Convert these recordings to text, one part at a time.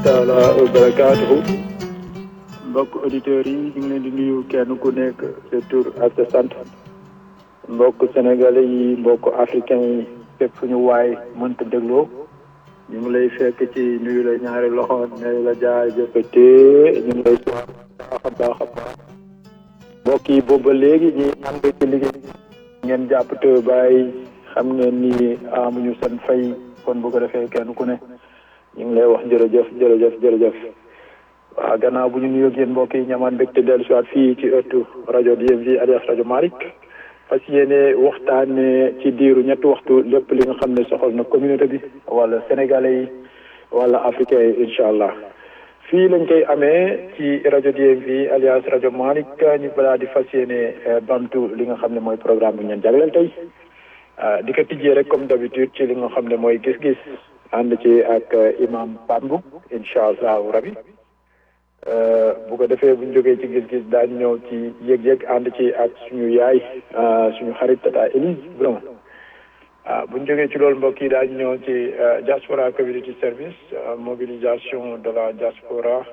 taala wa barakaatuhu mbokk auditeurs yi ñu ngi leen di nuyu kenn ku nekk sa tur ak sa sant mbokk sénégalais yi mbokk africain yi fépp fu ñu waay mënta dégloo ñu ngi lay fekk ci nuyu la ñaari loxo ne la jaay jëfate ñu ngi lay baax a baax a baax mbokk yi boobu ba léegi ñi ànd ci liggéey ngeen jàpp te bàyyi xam ngeen ni amuñu seen fay kon bu ko defee kenn ku ne ñu ngi lay wax jërëjëf jërëjëf jërëjëf waaw gannaaw bu ñu nuyoo ak yéen mbokk yi ñamaan mbégte dellu si waat fii ci ëttu rajo DMV alias rajo Malick fas yéene waxtaane ci diiru ñetti waxtu lépp li nga xam ne soxal na communauté bi wala sénégalais yi wala africain yi incha allah fii lañ koy amee ci rajo DMV alias rajo Malick ñu balaa di fas yéene bantu li nga xam ne mooy programme bi ngeen jagleel tey di ko tijjee rek comme d'habitude ci li nga xam ne mooy gis-gis ànd ci ak imam Pambu incha allahu rabi bu ko defee bu ñu jógee ci gis-gis daañu ñëw ci yëg-yëg ànd ci ak suñu yaay suñu xarit tata Elise vraiment ah bu ñu jógee ci loolu mbokk yi daañu ñëw ci diaspora community service mobilisation de la diaspora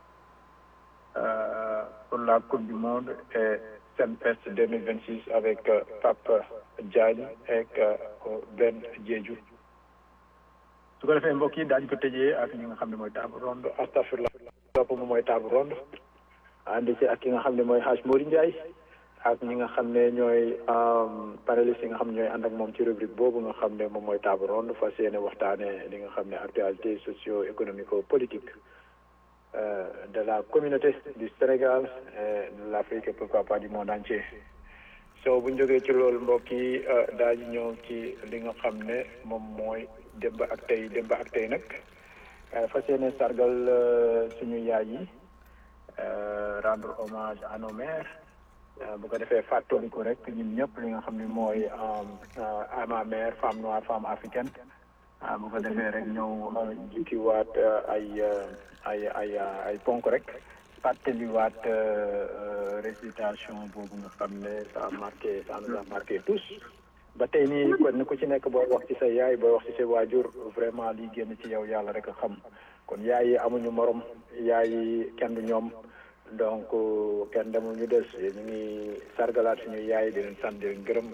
pour la coupe du monde et Senfest 2026 avec Pape Diagne ak Ben Diédhiou su ko defee mbokk yi daañu ko tëjee ak ñi nga xam ne mooy table ronde astafurlah topp moom mooy table ronde ànd ci ak ki nga xam ne mooy Hadj Mori Ndiaye ak ñi nga xam ne ñooy panélistes yi nga xam ne ñooy ànd ak moom ci rubrique boobu nga xam ne moom mooy table ronde fas yéene waxtaane li nga xam ne actualité socio économico politique de la communauté du Sénégal et de l'Afrique et pourquoi pas du monde entier so bu ñu jógee ci loolu mbokk yi daañu ñëw ci li nga xam ne moom mooy démb ak tey démb ak tey nag fas yéene sargal suñu yaay yi rendre hommage à nos mères bu ko defee fàttaliku rek ñun ñëpp li nga xam ne mooy à ma mère femme noire femme africaine bu ko defee rek ñëw jukkiwaat ay ay ay ay ponk rek fàttaliwaat récitation boobu nga xam ne ça a marqué ça nous a marqué tous ba tey nii kon ku ci nekk booy wax ci sa yaay booy wax ci sa waajur vraiment liy génn ci yow yàlla rek a xam kon yaay yi amuñu morom yaay yi kenn du ñoom donc kenn demul ñu des ñu ngi sargalaat suñu yaay di leen sant di leen gërëm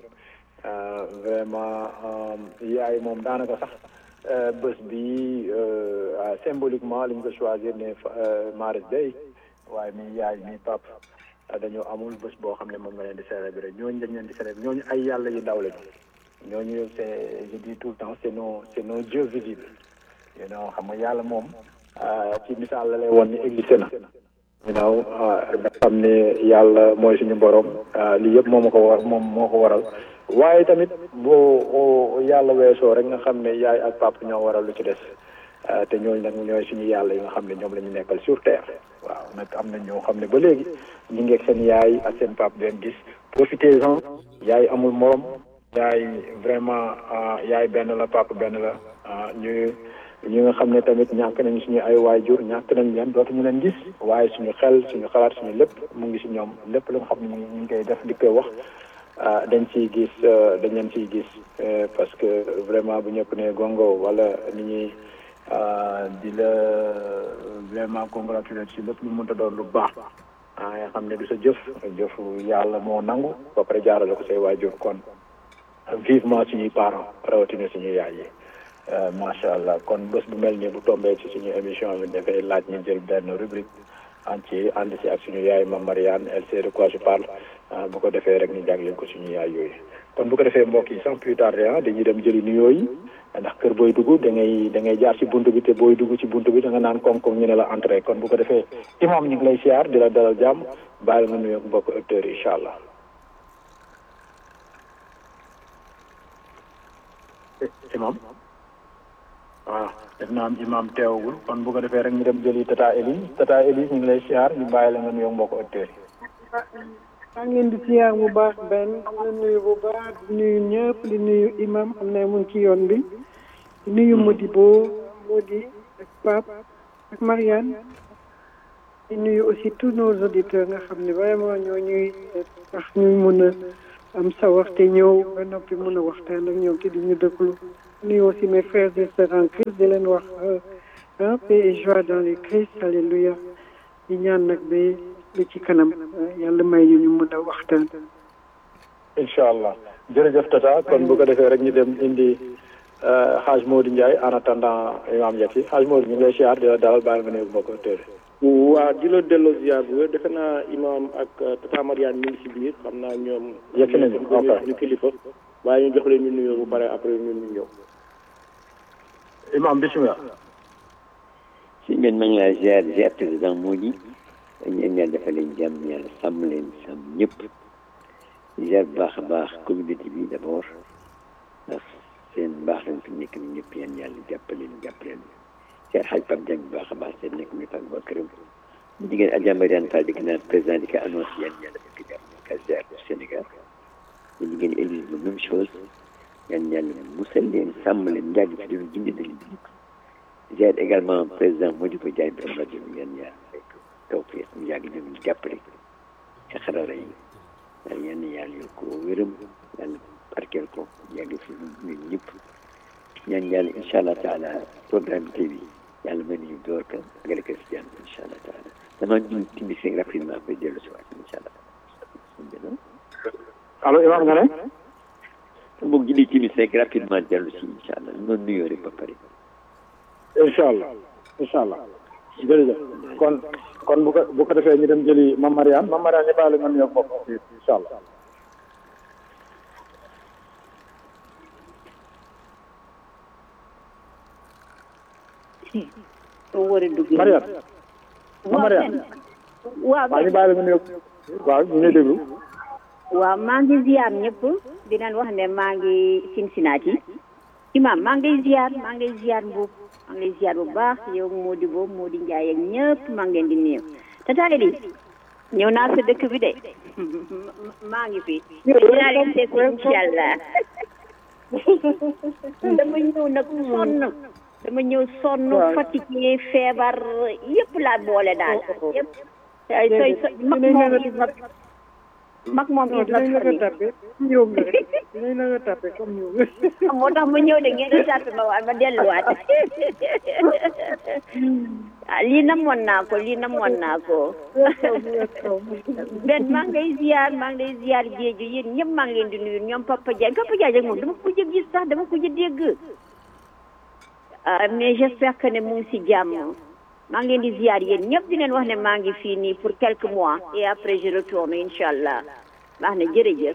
vraiment yaay moom daanaka sax bés bi symboliquement li ñu ko choisir ne Maris Day waaye mi yaay mi pap dañoo amul bés boo xam ne moom nga leen di célébrer ñooñu dañ leen di célébrer ñooñu ay yàlla yu ndaw lañu ñooñu c'est je dis tout le temps c'est nos c'est nos dieux visibles you know xam nga yàlla moom ci misaal la lay woon ni existé na you know nga xam ne yàlla mooy suñu borom lii yëpp moo ma ko war moom moo ko waral waaye tamit boo yàlla weesoo rek nga xam ne yaay ak papa ñoo waral lu ci des te ñooñu nag ñooy suñu yàlla yi nga xam ne ñoom la ñu nekkal sur terre waaw nag am na ñoo xam ne ba léegi ñu ngi ak seen yaay ak seen pap leen gis profitez-en yaay amul morom yaay vraiment yaay benn la pap benn la ñu ñi nga xam ne tamit ñàkk nañu suñu ay waajur ñàkk nañ leen dootuñu leen gis waaye suñu xel suñu xalaat suñu lépp mu ngi si ñoom lépp lu nga xam ne ñu ngi koy def di koy wax dañ ciy gis dañ leen ciy gis parce que vraiment bu ñëpp ne gongo wala ni ñuy di la vraiment congratuler ci lépp lu mënta doon lu baax ah nga xam ne du sa jëf jëf yàlla moo nangu ba pare jaarale ko say waajur kon vivement suñuy parents rawatina suñuy yaay yi macha allah kon bés bu mel nii bu tombee ci suñu émission bi dafay laaj ñu jël benn rubrique an ci ànd si ak suñu yaay ma Marianne elle sait de quoi je parle bu ko defee rek ñu jagleel ko suñu yaay yooyu kon bu ko defee mbokk yi sans plus tarder ah dañuy dem jëli nuyoo yi ndax kër booy dugg da ngay da ngay jaar ci buntu bi te booy dugg ci buntu bi da nga naan koom-koom ñu ne la entrée kon bu ko defee imam ñu ngi lay siyaar di la dalal jàmm bàyyi nga nuyoo mbokk acteurs yi incha allah. imam waaw def naa am imam teewagul kon bu ko defee rek ñu dem jëli tata Elise tata Elise ñu ngi lay siyaar ñu bàyyi la nga nuyoo mbokk acteurs yi. maa ngi leen di siyaar bu baax benn di nuyu bu baax di nuyu ñëpp di nuyu imam xam ne mu ngi ci yoon bi di nuyu Modibo Modi ak Pape ak Marianne di nuyu aussi tous nos auditeurs nga xam ne vraiment ñoo ñuy tax ñuy mën a am sawar te ñëw ba noppi mën a waxtaan ak ñoom te di ñu déglu nuyu aussi mes frères et sœurs en Christ di leen wax ah paix et joie dans le Christ alléluia di ñaan nag ba ba ci kanam yàlla may ñu ñu mën a waxtaan. incha allah jërëjëf tata kon bu ko defee rek ñu dem indi xaaj Modou Ndiaye en attendant imam Yati xaaj Modou ñu ngi lay siyaar di la dalal bàyyi nga néegu mbokk téere waaw di la delloo ziar bu wér defe naa imam ak tata Mariane ñu ngi si biir xam naa ñoom. yegg nañu ok ñu kilifa waaye ñu jox leen ñu nuyoo bu pare après ñun ñu ñëw. imam bisimilah. si ngeen ma ngi laa ziar ziar président Mody ñeen yàlla dafa leen jàmm yàlla sàmm leen sàmm ñëpp ziar bu baax a baax communauté bi d' abord ndax seen baax lañ fi nekk ni ñëpp yéen yàlla jàppaleen jàppaleen ziar xaj Pape Dieng bu baax a baax seen nekk mi fag ba këram ñu jigéen Adja Mariane Fall di naan président di ko annoncé yéen yàlla def ko jàmm ka ziar du Sénégal ñu jigéen Élise bu même chose yéen yàlla musal leen sàmm leen njàgg fi doon gindi dañu ziar également président Modibo Diagne bi rajo bi ngeen ñaar rek taw fii mu yàgg ñoom ñu jàppale ci xarala yi yàlla yenn yàlla yokk ko wéram yàlla barkeel ko yàgg fi ñun ñëpp ñaan yàlla incha allah taala programme bi bi yàlla mën nañu door ko agale ko si jàmm incha allah taala dama ñu timbi si rapidement après dellu si waat incha allah allo imam nga ne boog jëli timbi si rapidement dellu si incha allah noonu nuyoo rek ba pare incha allah incha allah jërëjëf kon kon bu ko bu ko defee ñu dem jëli Mame Mariane Mame Mariane ñu bàyyi la nga nuyoo bopp incha allah soo war a duggee. Mariane Mame Mariane waaw waaw ñu bàyyi la nga nuyoo waaw ñu ngi déglu waaw maa ngi ziar ñëpp di leen wax ne maa ngi Cincinnati imam maa ngi lay ziar maa ngi lay ziar mbuub maa ngi lay ziar bu baax yow Modibo Mody Ndiaye ak ñëpp maa ngi leen di nuyu tata Eli ñëw naa sa dëkk bi de maa ngi fi dinaa leen seet incha allah dama ñëw nag sonn dama ñëw sonn fatigué feebar yëpp laa boole daal yëpp soy mag moom is not mag moom is not dinañ la ko funny tapé ñoom la rek dinañ la ko tapé comme ñoom moo tax ma ñëw de ngeen di tàpp ma waat ma delluwaat ah lii namoon naa ko lii namoon naa ko benn maa ngi lay ziar maa ngi lay ziar géeju yéen ñëpp maa ngi leen di nuyu ñoom Papa Diagne Papa Diagne moom dama ko jëg gis sax dama ko jëg dégg ah mais j'espère que ne mu ngi si jàmm maa ngi leen di ziar yéen ñëpp di leen wax ne maa ngi fii nii pour quelques mois et après je retourne incha allah baax na jërëjëf.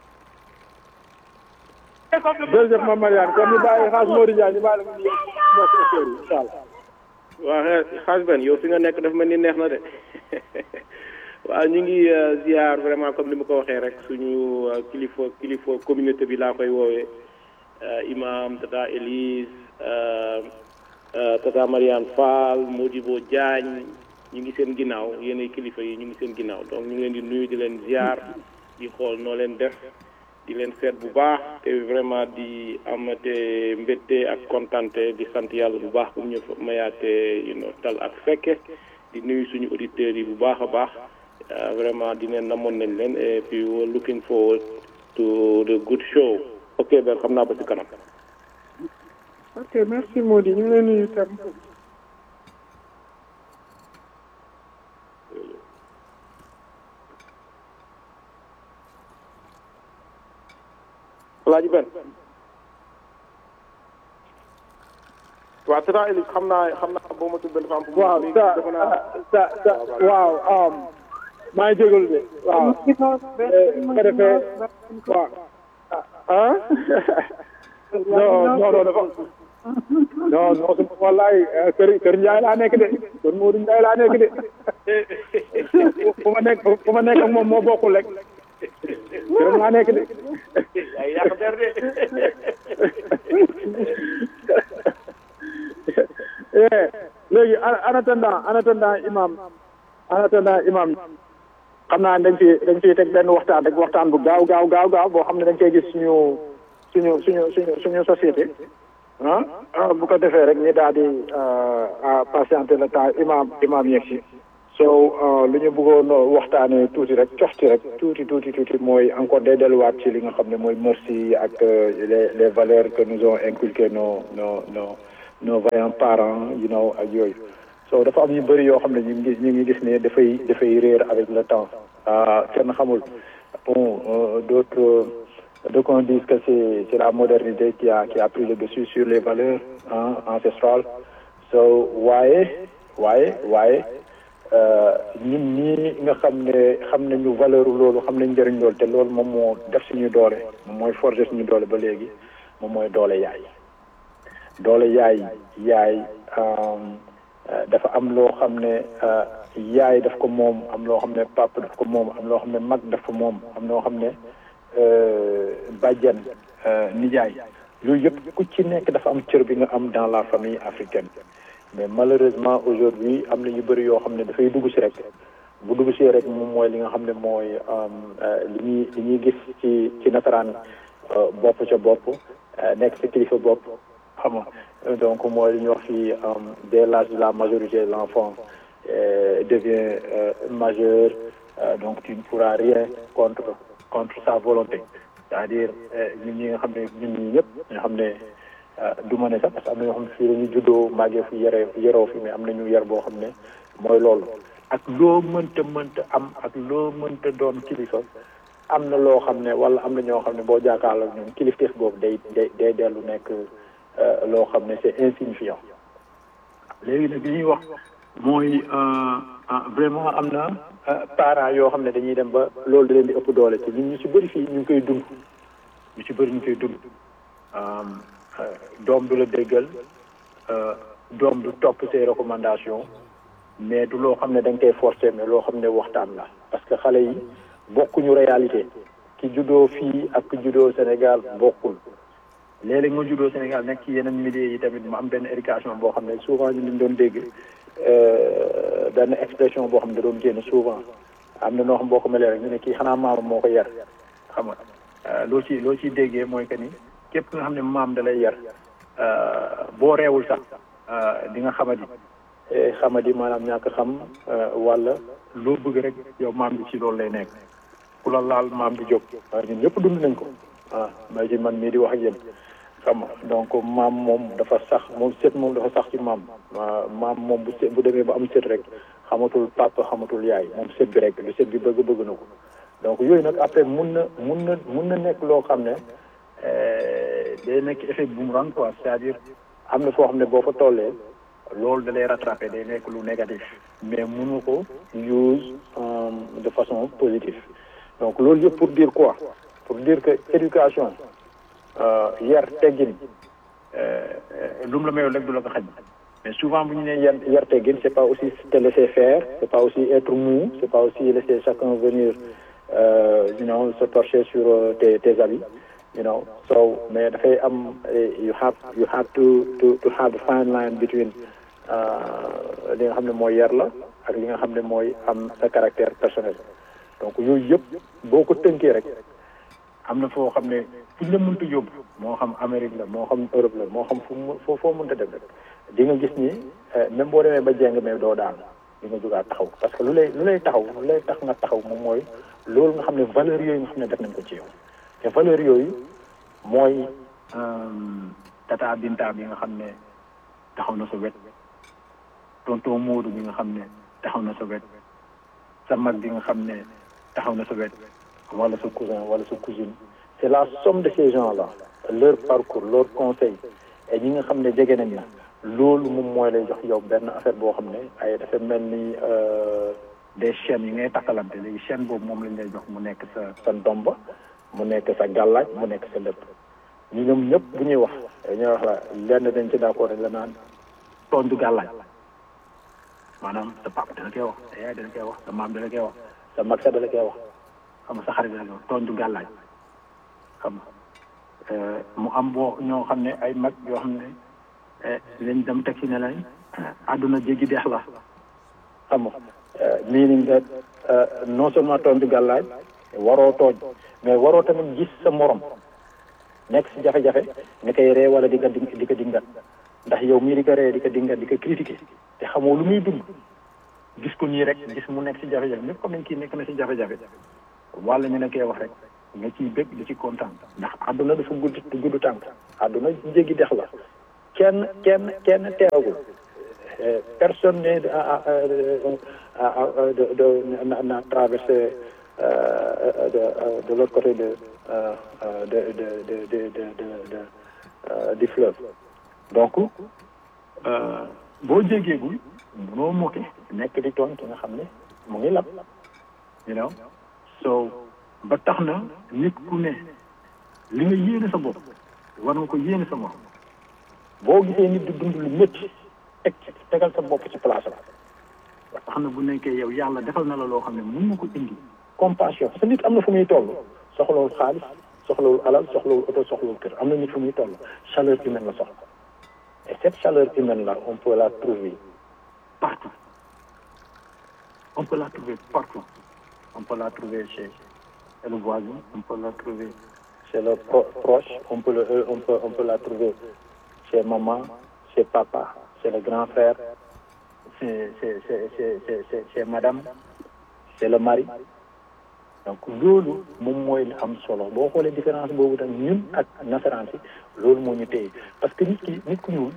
jërëjëf Mame Mariane kon ñu bàyyi xaaj Modou Ndiaye ñu bàyyi la nga nuyoo mbokk auditeurs yi incha allah waaw xaaj ben yow fi nga nekk dafa mel ni neex na de waaw ñu ngi ziar vraiment comme ni ma ko waxee rek suñu kilifa kilifa communauté bi laa koy woowee imam tata Elise tata Mariane Fall Modibo Diagne ñu ngi seen ginnaaw yéenay kilifa yi ñu ngi seen ginnaaw donc ñu ngi leen di nuyu di leen ziar di xool noo leen def di leen seet bu baax te vraiment di amate mbette ak kontante di sant yàlla bu baax bu ñu mayaate you know tal ak fekke di nuyu suñu auditeurs yi bu baax a baax vraiment di leen namoon nañ leen et puis we're looking forward to the good show ok ben xam naa ba ci kanam ok merci Mody ñu ngi lay nuyu tam Alaaji Ben waaw tata Elise xam naa xam naa boo ma tuddee dafa am fu waaw sa dafa naa sa sa waaw maa ngi jégalu de waaw nga defee waaw ah non non non dafa non non su wallaay kër kër Ndiaye laa nekk de kër Modou Ndiaye laa nekk de fu ma nekk fu ma nekk ak moom moo bokkul rek këram laa nekk de ay yàq der de eh léegi en attendant en attendant imam en attendant imam xam naa dañ fi dañ fiy teg benn waxtaan rek waxtaan bu gaaw gaaw gaaw gaaw boo xam ne dañ koy gis suñu suñu suñu suñu suñu société ah bu ko defee rek ñu daal di patienter le temps imam imam yegg si so lu ñu bëggoon waxtaanee tuuti rek coxti rek tuuti tuuti tuuti mooy encore day delluwaat ci li nga xam ne mooy merci ak les les valeurs que nous ont inculqué nos nos nos nos vaillants parents you know ak yooyu so dafa am yu bëri yoo xam ne ñu ngi ñu ngi gis ne dafay dafay réer avec le temps kenn xamul bon d'autres d'aucuns disent que c'est c'est la modernité qui a qui a pris le dessus sur les valeurs hein, ancestrales so waaye waaye waaye ñun ñii nga xam ne xam nañu valeur loolu xam nañ njëriñ loolu te loolu moom moo def suñu doole moom mooy forger suñu doole ba léegi moom mooy doole yaay doole yaay yaay dafa am loo xam ne yaay daf ko moom am loo xam ne papa daf ko moom am loo xam ne mag daf ko moom am loo xam ne bàjjan nijaay yooyu yëpp ku ci nekk dafa am cër bi nga am dans la famille africaine mais malheureusement aujourd'hui am na yu bëri yoo xam ne dafay dugg si rek bu dugg si rek moom mooy li nga xam ne mooy li ñuy li ñuy gis ci ci nasaraan bopp ca bopp nekk sa kilifa bopp xam nga donc mooy li ñuy wax fii dès l'âge de la majorité l'enfant devient majeur donc tu ne pourras rien contre contre sa volonté c'est-à-dire ñun ñi nga xam ne ñun ñi ñëpp nga xam ne du ma ne sax parce que am na ñoo xam ne fii dañuy juddoo màggee fi yare yaroo fi mais am nañu yar boo xam ne mooy loolu ak loo mënta mënta am ak loo mënta doon kilifa am na loo xam ne wala am na ñoo xam ne boo jàkkaarloo ñoom kilifteef boobu day day day dellu nekk loo xam ne c'est insignifiant léegi nag li ñuy wax mooy vraiment am na parents yoo xam ne dañuy dem ba loolu da leen di ëpp doole ci ñun ñu ci bëri fii ñu ngi koy dund ñu ci bëri ñu ngi koy dund doom du la déggal doom du topp say recommandations mais du loo xam ne da nga koy forcer mais loo xam ne waxtaan la parce que xale yi bokkuñu réalité ki juddoo fii ak ki juddoo Sénégal bokkul léeg-léeg nga juddoo Sénégal nekk ci yeneen milieux yi tamit mu am benn éducation boo xam ne souvent ñu ngi doon dégg benn expression boo xam ne da doon génn souvent am na noo xam boo ko melee rek ñu ne kii xanaa maama moo ko yar xam nga loo ci loo ciy déggee mooy que ni képp nga xam ne maam da lay yar boo reewul sax di nga xamadi xamadi maanaam ñàkk xam wala loo bëgg rek yow maam bi ci loolu lay nekk ku la laal maam di jóg waaye ñun ñëpp dund nañ ko ah may ci man mii di wax ak yéen xam nga donc maam moom dafa sax moom sët moom dafa sax ci maam maam moom bu sët bu demee ba am sët rek xamatul papa xamatul yaay moom sët bi rek lu sët bi bëgg bëgg na ko donc yooyu nag après mun na mun na mun na nekk loo xam ne day nekk effet boomerang quoi c'est-à-dire am na foo xam ne boo fa tollee loolu da lay rattraper day nekk lu négatif mais mënu ko use de façon positive donc loolu yëpp pour dire quoi pour dire que éducation yar teggin lu mu la mayoon rek du la ko xañ mais souvent bu ñu nee yar yar teggin c'est pas aussi te laisser faire c'est pas aussi être mou c'est pas aussi laisser chacun venir you know se torcher sur tes tes habits you know so mais dafay am you have you have to to to have a fine line between li nga xam ne mooy yar la ak li nga xam ne mooy am sa caractère personnel donc yooyu yëpp boo ko tënkee rek am na foo xam ne fu ñu la mënta yóbbu moo xam Amérique la moo xam Europe la moo xam fu mu foo foo mënta dem rek di nga gis ni même boo demee ba jeng mais doo daan di nga jógaat taxaw parce que lu lay lu lay taxaw lu lay tax nga taxaw moom mooy loolu nga xam ne valeur yooyu nga xam ne def nañ ko ci yow te valeur yooyu mooy tata Binta bi nga xam ne taxaw na sa wet tonton Modou bi nga xam ne taxaw na sa wet sa mag bi nga xam ne taxaw na sa wet wala sa cousin wala sa cousine c'est la somme de ces gens-là leur parcours leur conseil et ñi nga xam ne jege nañ la loolu moom mooy lay jox yow benn affaire boo xam ne ay dafa mel ni des chaînes yi ngay takkalante léegi chaîne boobu moom lañ lay jox mu nekk sa sa ndomba mu nekk sa gàllaaj mu nekk sa lépp ñu ñoom ñëpp bu ñuy wax ñuy wax la lenn dañ ci d'accord la naan tooñ du gàllaaj maanaam sa papa dana koy wax sa yaay dana koy wax sa maam dana koy wax sa mag sa dana koy wax xam nga sa xarit dana koy wax tooñ du gàllaaj xam nga mu am boo ñoo xam ne ay mag yoo xam ne lañ dem teg ci ne lañ àdduna jéggi deex la xam nga meaning that non seulement tooñ du gàllaaj waroo tooñ mais waroo tamit gis sa morom nekk si jafe-jafe nga koy ree wala di nga di ko dingat ndax yow mii di ko ree di ko dingat di ko critiquer te xamoo lu muy dund gis ko nii rek gis mu nekk si jafe-jafe ñëpp comme nañ kii nekk na si jafe-jafe wala ñu ne koy wax rek nga ciy bëgg di ci kontaan ndax àdduna dafa gudd gudd tànk àdduna jéggi dex la kenn kenn kenn teewagul personne n'est de de n'a traversé de de l'autre côté de de de de de de de du fleuve donc boo jégeegul munoo moke nekk di tooñ ki nga xam ne mu ngi lab you know so ba tax na nit ku ne li nga yéene sa bopp war nga ko yéene sa bopp boo gisee nit di dund lu métti teg tegal sa bopp ci place la ba tax na bu nekkee yow yàlla defal na la loo xam ne mun na ko indi compassion parce que nit am na fu muy toll soxlawul xaalis soxlawul alal soxlawul oto soxlawul kër am na nit fu muy toll chaleur humaine la soxla et cette chaleur humaine là on peut la trouver partout on peut la trouver partout on peut la trouver chez le voisin on peut la trouver chez le pro proche on peut le on peut on peut la trouver chez maman chez papa chez le grand frère chez chez chez chez chez madame chez le mari donc loolu moom mooy li am solo boo xoolee différence boobu tam ñun ak nasaraan si loolu moo ñu téye parce que nit ki nit ku ñuul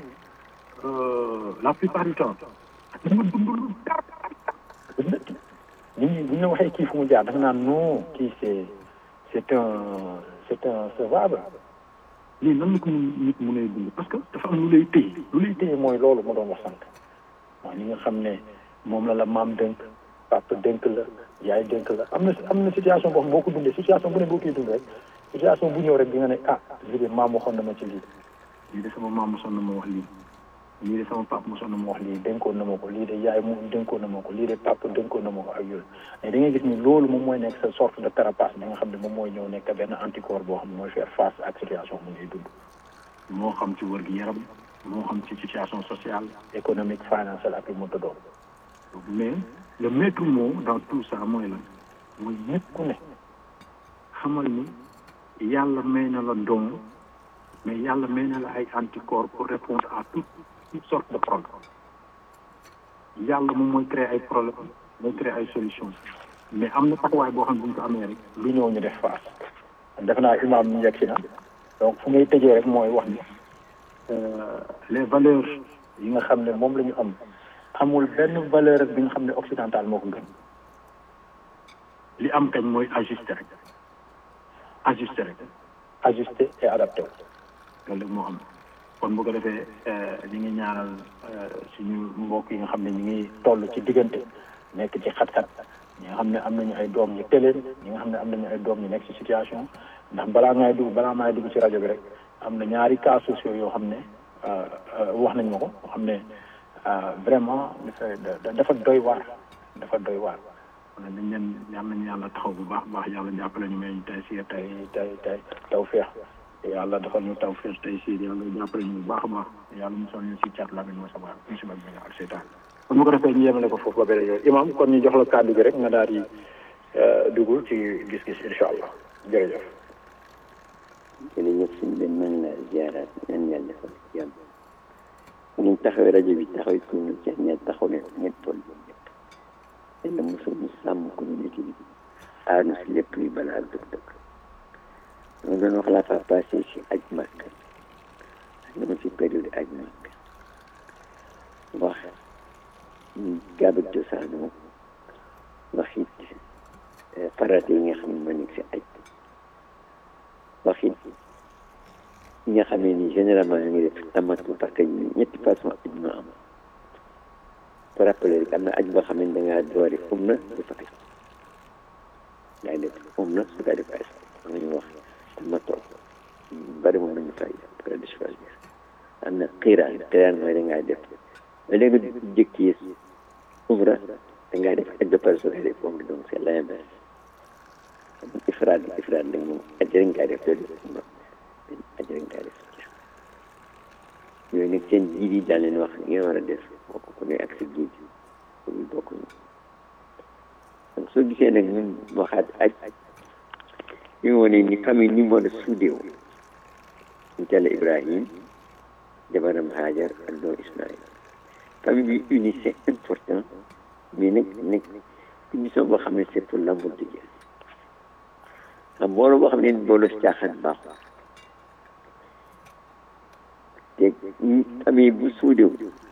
la plupart du temps da nga dund lu tar nit ñi bu ñu la waxee kii fu mu jaar dafa naan non kii c'est c'est un c'est un sauvable lii nan la ko nit mu lay dund parce que dafa am lu lay téye lu lay téye mooy loolu ma doon wax sànq waaw ñi nga xam ne moom la la maam dënk papa dënk la yaay dënk la am na am na situation boo xam boo ko dundee situation bu ne boo koy dund rek situation bu ñëw rek di nga ne ah lii de maam waxoon na ma ci lii lii de sama maam mosoon na ma wax lii lii de sama papa mosoon na ma wax lii dénkoon na ma ko lii de yaay mu dénkoon na ma ko lii de papa dénkoon na ma ko ak yooyu mais da ngay gis ni loolu moom mooy nekk sa sorte de carapace bi nga xam ne moom mooy ñëw nekk benn anticorps boo xam ne mooy faire face ak situation bu ngay dund moo xam ci wër gi yaram moo xam ci situation sociale économique financière ak lu mu doon mais le maître mot dans tout ça mooy lan mooy nit ku ne xamal ni yàlla may na la don mais yàlla may na la ay anticorps pour répondre à toute toute sorte de problème yàlla moom mooy créer ay problème mooy créer ay solution mais am na taxawaay boo xam ne bu ñu ko amee rek lu ñëw ñu def face def naa imaam ñu yegg si na donc fu ngay tëjee rek mooy wax ni les valeurs yi nga xam ne moom la ñu am amul benn valeur bi nga xam ne occidental moo ko gën li am kañ mooy ajuster rek ajuster rek ajuster et adapté loolu rek moo am kon bu ko defee ñi ngi ñaanal suñu mbokk yi nga xam ne ñi ngi toll ci diggante nekk ci xat-xat ñi nga xam ne am nañu ay doom ñu teleen ñi nga xam ne am nañu ay doom ñu nekk ci situation ndax balaa ngay dugg balaa maay dugg ci rajo bi rek am na ñaari cas sociaux yoo xam ne wax nañ ma ko yoo xam ne vraiment dafa dafa doy waar dafa doy waar kon nag dañ leen yal nañu yàlla taxaw bu baax baax yàlla jàppale ñu may tey si tey tey tey taw feex yàlla dafa ñu taw feex tey si yàlla jàppale ñu bu baax a baax yàlla musal ñu si cat lamin wa sabaa musiba bi ak seytaan kon bu ko defee ñu yemale ko foofu ba beneen yoon imam kon ñu jox la kàddu gi rek nga daal di dugg ci gis-gis incha allah jërëjëf jërëjëf suñu benn man la ziaraat ñaan yàlla defal jàmm ngeen taxawee rajo bi taxawee communauté ñett taxaw leen ñett tool bi ñëpp yàlla mosul ñu sàmm communauté bi aar na si lépp luy balaa dëkk dëkk dama doon wax laa fa passé si aj màkk dama si période aj màkk wax gaaba cosaanoo wax it farate yi nga xam ne ma nekk si aj wax it ñi nga xamee ni généralement ñu ngi def tamatu parce que ñetti façon aj ñoo am pour rappeler rek am na aj boo xam ne da ngaa doore um na dafa aj daay def um na su kaa def aj am nañu wax tamatoo bari moom nañu fay après de choisir am na xiiraan xiiraan mooy da ngaa def mais léegi nga jëkki umra da ngaa def aj ba pare soo koy def umra donc c'est l'inverse ifraad ifraad nag moom aj rek ngaa def loolu umra aj rek ngaa def yooyu nag seen jiit yi daal leen wax li ngeen war a def bokk ko ne ak sa jiit yi bokk ñu donc soo gisee nag ñun waxaat aj ñu ngi wane ni famille ni mu war a suudeewu ñu tell Ibrahim jabaram Hajar ak doom Ismaïl famille bi uni c'est important mais nag nag émission boo xam ne c'est pour l'amour de Dieu xam mbooloo boo xam ne booloo si caaxaan baaxul te famille bu suudew